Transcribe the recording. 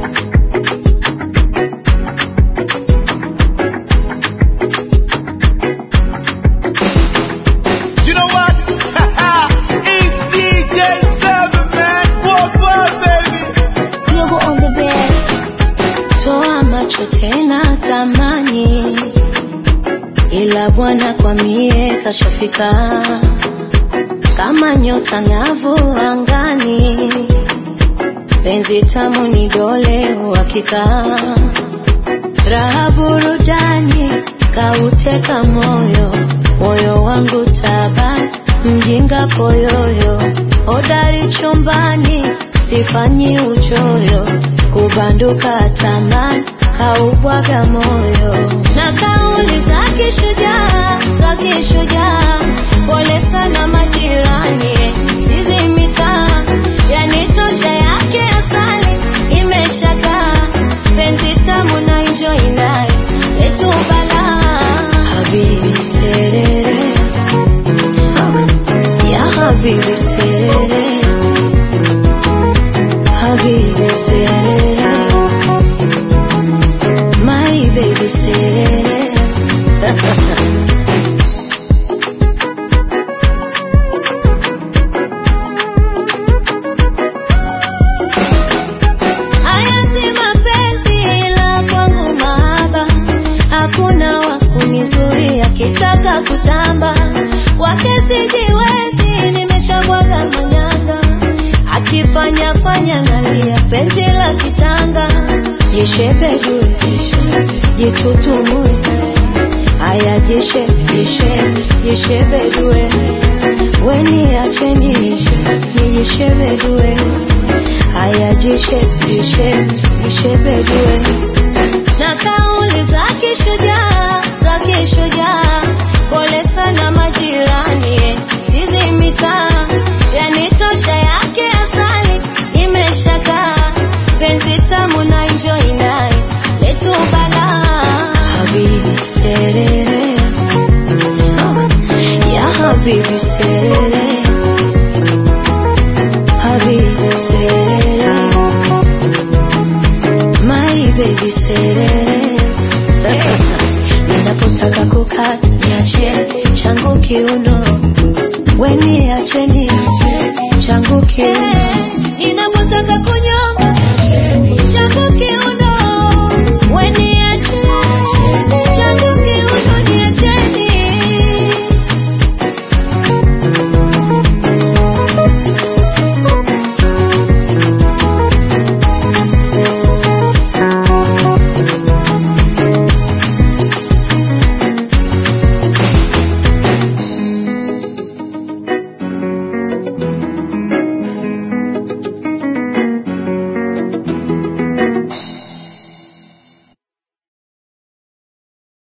You know what? it's DJ Seven, man. What, what, baby? Global on the bed. Toa macho tena tamani, ila Bwana kwa mie kashafika kama nyota ng'avu angani, penzi tamu ni dole uhakika, raha burudani kauteka moyo, moyo wangu taban, mjinga poyoyo, hodari chumbani, sifanyi uchoyo, kubanduka taman, kaubwaga moyo, na kauli za kishujaa, za kishujaa, pole sana majirani, sizi mitaa, yanitosha yake asali, imeshakaa, penzi tamu na enjoy naye, letu balaa, habibi serere, ya habibi serere, habibi serere, my baby serere. Haya si mapenzi ila kwangu mahaba, hakuna wa kunizuia kitaka kutamba, wake sijiwezi, nimeshabwaga manyanga, akifanya fanya nalia, penzi la kitanga, jishebedue, jitutumue, haya jishe, jishe, jishebedue, weni acheni, nijishebedue haya jishe jishe